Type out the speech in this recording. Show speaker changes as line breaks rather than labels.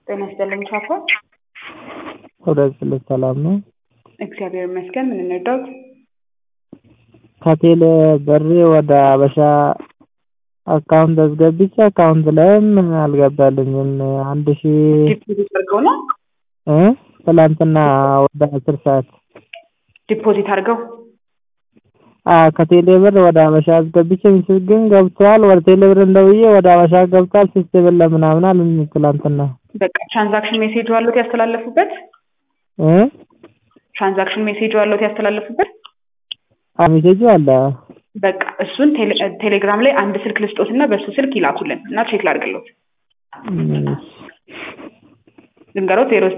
ጤና ይስጥልኝ ቻፓ።
ሁለት ስልክ ሰላም ነው።
እግዚአብሔር ይመስገን። ምን እንርዳዎት?
ከቴሌ ብሬ ወደ አበሻ አካውንት አስገብቼ አካውንት ላይም አልገባልኝም። አንድ ሺ
ዲፖዚት አድርገው ነው
እ ትላንትና ወደ አስር ሰዓት
ዲፖዚት አድርገው
አ ከቴሌ ብር ወደ አበሻ አስገብቼ ምስል ግን ገብቷል። ወደ ቴሌ ብር እንደውዬ ወደ አበሻ ገብቷል። ሲስተም ለምናምን አሉኝ ትላንትና
በቃ ትራንዛክሽን ሜሴጅ አሉት ያስተላለፉበት
እ
ትራንዛክሽን ሜሴጅ አሉት ያስተላለፉበት
አ ሜሴጁ አለ።
በቃ እሱን ቴሌ- ቴሌግራም ላይ አንድ ስልክ ልስጦት እና በሱ ስልክ ይላኩልን እና ቼክ ላድርግሎት።
እም፣
ልንገሮት ዜሮ